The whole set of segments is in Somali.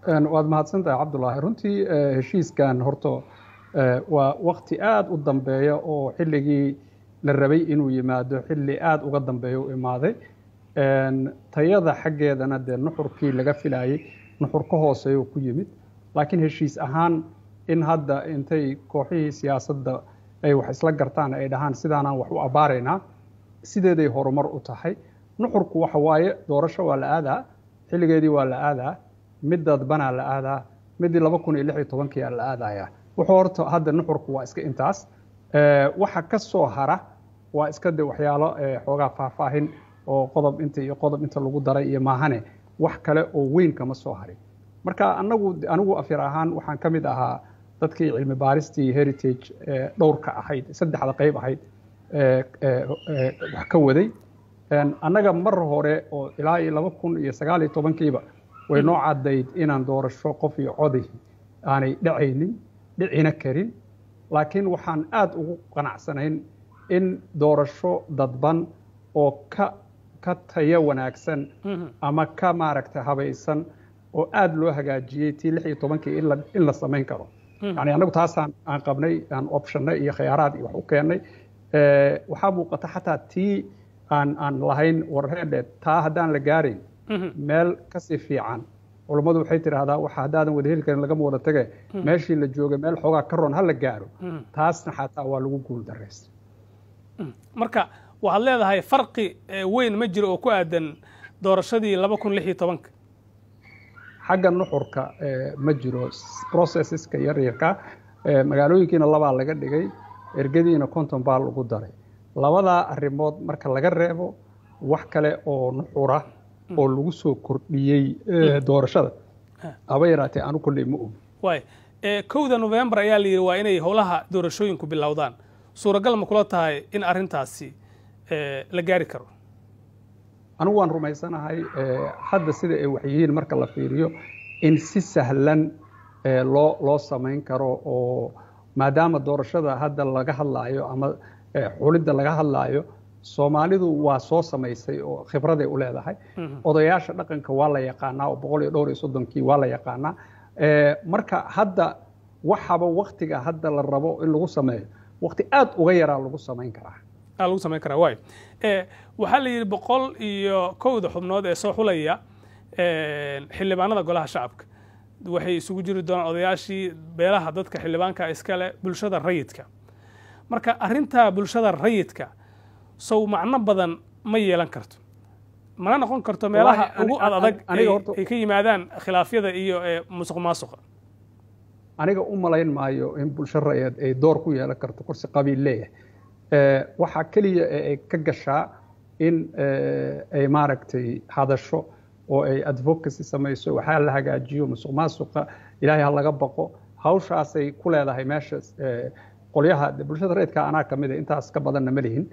waad mahadsantahay cabdulaahi runtii heshiiskan horta waa wakti aada u dambeeya oo xilligii la rabay inuu yimaado xilli aada uga dambeeya u imaaday tayada xaggeedana dee nuxurkii laga filayey nuxur ka hooseeya ku yimid laakiin heshiis ahaan in hadda intay kooxihii siyaasadda ay wax isla gartaan ay dhahaan sidaanaan wax u abbaaraynaa sideeday horumar u tahay nuxurku waxa waaye doorasho waa la aadaa xilligeedii waa la aadaa mid dadbanaa la aadaa midii laba kun iyo lix iyo tobankiia la aadayaa wuxuu horta hadda nuxurku waa iska intaas waxa ka soo hara waa iska de waxyaalo xoogaa faahfaahin oo qodob inta iyo qodob inta lagu daray iyo maahane wax kale oo weyn kama soo harin marka anagu anigu afyar ahaan waxaan ka mid ahaa dadkii cilmi baaristii heritage dhowrka ahayd saddexda qayb ahayd wax ka waday annaga mar hore oo ilaa iyo laba kun iyo sagaal iyo tobankiiba way noo caddayd inaan doorasho qof iyo coday aanay dhacaynin dhicina karin laakiin waxaan aada ugu qanacsanayn in doorasho dadban oo ka ka tayo wanaagsan ama ka maaragtay habaysan oo aada loo hagaajiyey tii lix iyo tobankii in la samayn karo yani annagu taasaan aan qabnay aan optionnay iyo khiyaaraad iyo wax u keennay waxaa muuqata xataa tii aan aan lahayn warreedhe taa haddaan la gaarayn meel kasii fiican culummadu waxay tidhaahdaa waxa haddaadan wada heli karin lagama wada tage meeshii la joogay meel xoogaa ka roon ha la gaaro taasna xataa waa lagu guul daraystay marka waxaad leedahay farqi weyn ma jiro oo ku aadan doorashadii laba kun lix iyo tobanka xagga nuxurka ma jiro processeska yaryarka magaalooyinkiina labaa laga dhigay ergadiina konton baa lagu daray labadaa arrimood marka laga reebo wax kale oo nuxura oo lagu soo kordhiyey doorashada haba yaraatee anu kolley ma ogi waay kowda novembar ayaa la yidhi waa inay howlaha doorashooyinku bilowdaan suuragal ma kula tahay in arrintaasi la gaari karo anigu waan rumaysanahay hadda sida ay waxyihiin marka la fiiriyo in si sahlan loo loo samayn karo oo maadaama doorashada hadda laga hadlaayo ama xulidda laga hadlaayo soomaalidu waa soo samaysay oo khibraday u leedahay odayaasha dhaqanka waa la yaqaanaa oo boqol iyo dhowr iyo soddonkii waa la yaqaanaa marka hadda waxaba waktiga hadda la rabo in lagu sameeyo wakti aad uga yaraa lagu samayn karaa lagu samayn karaa waay waxaa la yidhi boqol iyo kowda xubnood ee soo xulaya xildhibaanada golaha shacabka waxay isugu jiri doonaan odayaashii beelaha dadka xildhibaanka iskale bulshada rayidka marka arrintaa bulshada rayidka sow macno badan ma yeelan karto mana noqon karto meelaha ugu ad adag ay ka yimaadaan khilaafyada iyo musuq maasuqa aniga u malayn maayo in bulsho rayid ay door ku yeelan karto kursi qabiil leeyahay waxaa keliya ee ay ka gashaa in ay maaragtay hadasho oo ay advocacy samayso waxaa la hagaajiyo musuq maasuqa ilaahay ha laga baqo hawshaasay ku leedahay meesha qolyaha bulshada rayidka anaa ka mid a intaas ka badanna ma lihin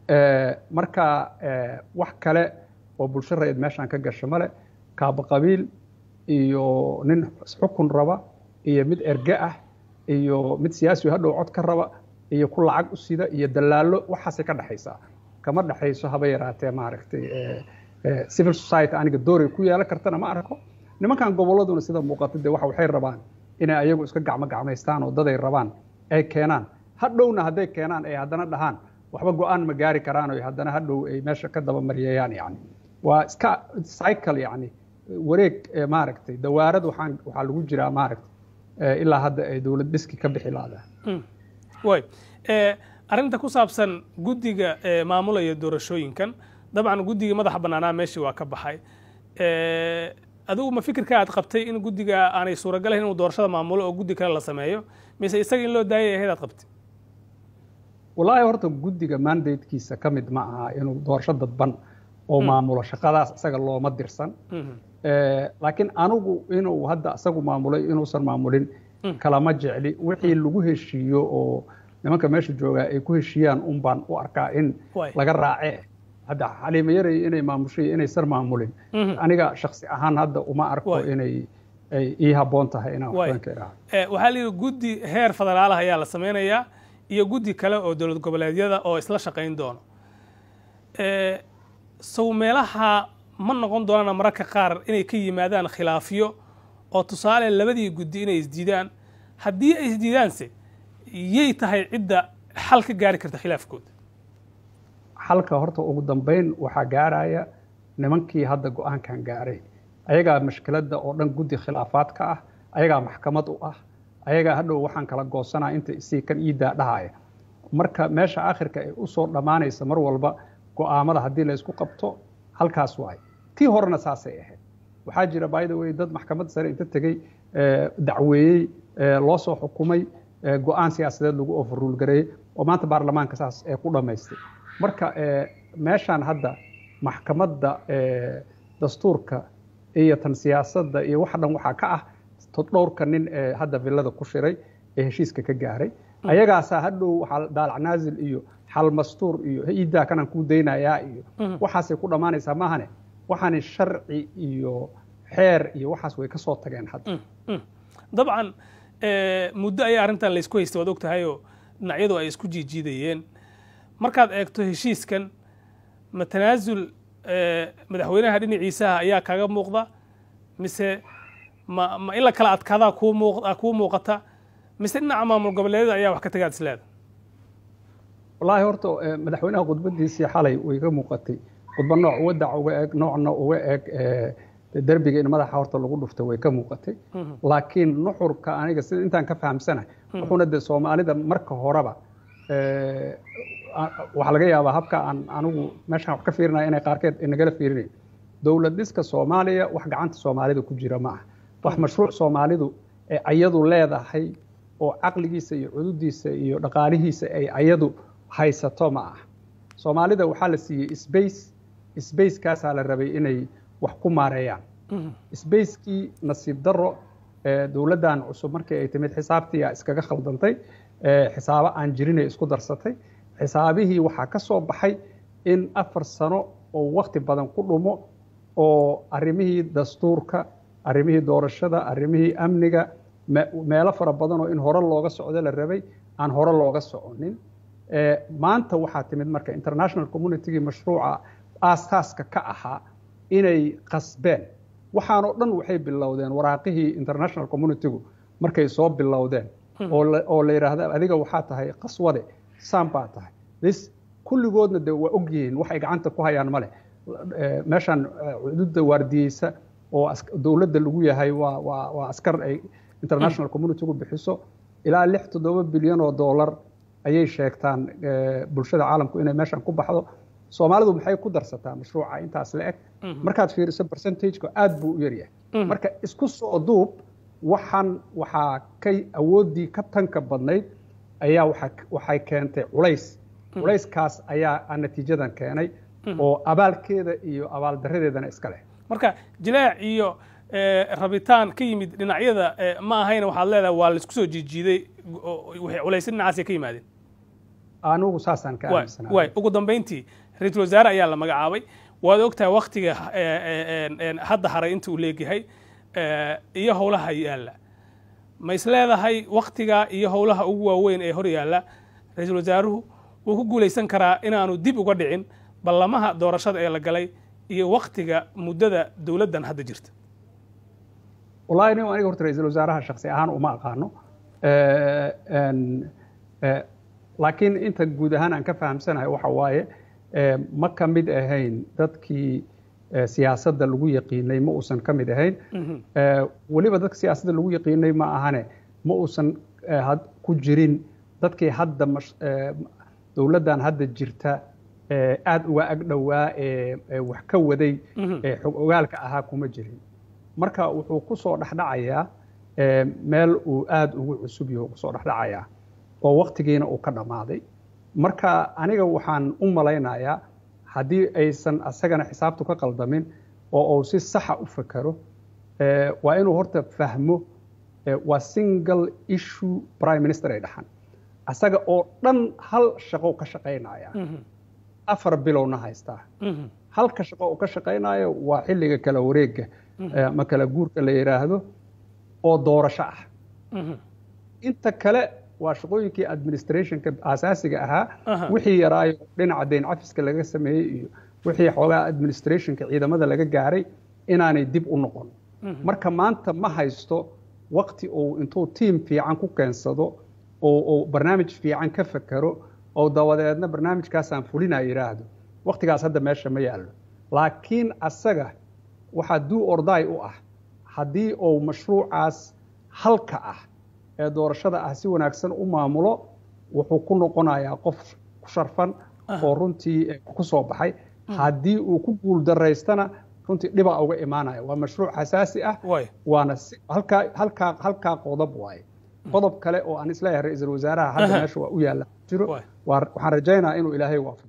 marka wax kale oo bulsho rayid meeshaan ka gasho male kaaba qabiil iyo nin xukun raba iyo mid erge ah iyo mid siyaasi hadhow cod ka raba iyo ku lacag u sida iyo dalaalo waxaasay ka dhexaysaa kama dhexayso haba yaraatee maaragtay civil society aniga dooray ku yeelan kartana ma arko nimankan gobolladuna sida muuqata dee waxa waxay rabaan inay ayagu iska gacmo gacmaystaan oo daday rabaan ay keenaan hadhowna hadday keenaan ay haddana dhahaan waxba go-aan ma gaari karaan oo haddana hadhow ay meesha ka daba maryeeyaan yani waa iska cycle yani wareeg maaragtay dawaarad waxaan waxaa lagu jiraa maaragtay ilaa hadda ay dowlad dhiski ka bixi laadaan way arrinta ku saabsan guddiga maamulaya doorashooyinkan dabcan guddigii madaxa bannaanaa meeshii waa ka baxay adigu ma fikirka aad qabtay in guddiga aanay suuragalayn inuu doorashada maamulo oo guddi kale la sameeyo mise isaga in loo daayay ahayd aad qabtay wallaahi horta guddiga mandatekiisa ka mid ma aha inuu doorasho dadban oo maamulo shaqadaas isaga looma dirsan laakiin anigu inuu hadda isagu maamulay inuusan maamulin kalama jecli wixii lagu heshiiyo oo nimanka meesha joogaa ay ku heshiiyaan un baan u arkaa in laga raace hadda xaliima yaray inay maamushay inaysan maamulin aniga shaksi ahaan hadda uma arko inay ay ii habboon tahay inaan waxbanka idhaahdo waxaa la yidhi guddi heer federaal ah ayaa la samaynayaa iyo guddi kale oo dowlad goboleedyada oo isla shaqayn doono sow meelaha ma noqon doonaan mararka qaar inay ka yimaadaan khilaafyo oo tusaale labadii guddi inay isdiidaan haddii ay isdiidaanse yay tahay cidda xal ka gaari karta khilaafkooda xalka horta ugu dambeyn waxaa gaaraya nimankii hadda go-aankan gaaray ayagaa mashkiladda oo dhan guddi khilaafaadka ah ayagaa maxkamad u ah ayagaa hadhow waxaan kala goosanaa inta isii kan iidaa dhahaya marka meesha akhirka ay usoo dhammaanaysa mar walba go'aamada haddii laysku qabto halkaas waay tii horena saasay ahayd waxaa jira by the way dad maxkamad sare inta tegey dacweeyey loo soo xukumay go-aan siyaasadeed lagu overrule gareeyey oo maanta baarlamaanka saas ee ku dhammaystay marka meeshaan hadda maxkamadda dastuurka iyo tan siyaasadda iyo waxa dhan waxaa ka ah dhowrka nin ee hadda villada ku shiray ee heshiiska ka gaaray ayagaasaa hadhow daalac naazil iyo xal mastuur iyo iidaa kanaan kuu daynayaa iyo waxaasay ku dhammaanaysaa maahane waxaani sharci iyo xeer iyo waxaas way ka soo tageen hadda dabcan muddo ayaa arrintan laysku haystay waad og tahayoo dhinacyadu ay isku jiijiidayeen markaad eegto heshiiskan ma tanaasul madaxweynaha dhinaciisaha ayaa kaaga muuqda mise ma ma in la kala adkaadaa kuu muuq kuu muuqata mise dhinaca maamul goboleedyada ayaa wax ka tagaad isleeda wallaahi horta madaxweynaha khudbadiisii xalay way ka muuqatay khudba nooc wadac uga eg noocna uga eg derbiga in madaxa horta lagu dhufta way ka muuqatay laakiin nuxurka aniga sida intaan ka fahamsanahay wuxuuna dee soomaalida marka horeba waxaa laga yaabaa habka aan anigu meeshaan wax ka fiirinaya inay qaarkeed nagala fiirinayn dowlad dhiska soomaaliya wax gacanta soomaalida ku jira ma aha wax mashruuc soomaalidu ee ayadu leedahay oo caqligiisa iyo cududiisa iyo dhaqaalihiisa ay ayadu haysato ma aha soomaalida waxaa la siiyey sbace sbacekaasaa la rabay inay wax ku maareeyaan sbacekii nasiib daro dowladdan cusub markii ay timid xisaabtiia iskaga khaldantay xisaabo aan jirinay isku darsatay xisaabihii waxaa ka soo baxay in afar sano oo wakti badan ku dhumo oo arrimihii dastuurka arrimihii doorashada arrimihii amniga meelo fara badan oo in hore looga socdo la rabay aan hore looga soconin maanta waxaa timid marka international communitygii mashruuca aasaaska ka ahaa inay qasbeen waxaanoo dhan waxay bilowdeen waraaqihii international communitygu markay soo bilowdeen oo la yidhaahda adiga waxaa tahay qaswade saan baa tahay this kulligoodna de waa og yihiin waxay gacanta ku hayaan male meeshaan cududda waardiyeysa oo dowladda lagu yahay waa waa waa askar ay international communitygu bixiso ilaa lix toddoba bilyan oo dollar ayay sheegtaan bulshada caalamku inay meeshaan ku baxdo soomaalidu maxay ku darsataa mashruuca intaas la eg markaad fiiriso percentageka aad buu u yaryahay marka isku soo duub waxaan waxaa kay awooddii ka tanka badnayd ayaa waxay keentay culays culayskaas ayaa natiijadan keenay oo abaalkeeda iyo abaaldaradeedana iska leh marka jilaac iyo rabitaan ka yimid dhinacyada ma ahayna waxaad leedahay waa laisku soo jiijiiday waxay culaysya dhinacaasay ka yimaadeen anigu saasaan ka aaminsanahay waay ugu dambayntii ra-iisul wasaare ayaa la magacaabay waad ogtahay waktiga hadda haray inta uu leegyahay iyo howlaha yaalla ma is leedahay waktiga iyo howlaha ugu waaweyn ee hor yaalla ra-iisul wasaaruhu wuu ku guulaysan karaa inaanu dib uga dhicin ballamaha doorashada ee la galay iyo waktiga muddada dowladdan hadda jirta wallahi nin aniga horta ra-iisul wasaaraha shaksi ahaan uma aqaano laakiin inta guud ahaan aan ka fahamsanahay waxa waaye ma ka mid ahayn dadkii siyaasadda lagu yaqiinay ma uusan ka mid ahayn weliba dadka siyaasadda lagu yaqiinay ma ahane ma uusan ku jirin dadkii hadda dowladdan hadda jirta aad uga ag dhowaa ee wax ka waday ee xog ogaalka ahaa kuma jirin marka wuxuu ku soo dhexdhacayaa meel uu aad ugu cusub yaho kusoo dhexdhacayaa oo waktigiina uu ka dhammaaday marka aniga waxaan u malaynayaa haddii aysan asagana xisaabtu ka qaldamin oo uu si saxa u fakero waa inuu horta fahmo waa single issue prime minister ay dhaxan asaga oo dhan hal shaqo ka shaqaynaya afar bilowna haystaa halka shaqo uu ka shaqaynayo waa xilliga kala wareega ama kala guurka la yidhaahdo oo doorasho ah inta kale waa shaqooyinkii administrationka asaasiga ahaa wixii yaraayo dhinaca dayn cafiska laga sameeyey iyo wixii xoogaa administrationka ciidamada laga gaaray inaanay dib u noqon marka maanta ma haysto wakti uu intuu tiim fiican ku keensado oo uu barnaamij fiican ka fekero oo dabadeedna barnaamijkaasaan fulina yidhaahdo waktigaas hadda meesha ma yaallo laakiin asaga waxaa duu orday u ah haddii uu mashruucaas halka ah ee doorashada ah si wanaagsan u maamulo wuxuu ku noqonayaa qof ku sharfan oo runtii ku soo baxay haddii uu ku guul daraystana runtii dhiba uga imaanaya waa mashruuc xasaasi ah waana halkaa halkaa halkaa qodob waaye qodob kale oo aan isleeyahay ra-iisul wasaaraha hadda meesha waa u yaalla jiro waxaan rajaynayaa inuu ilaahay waafaqo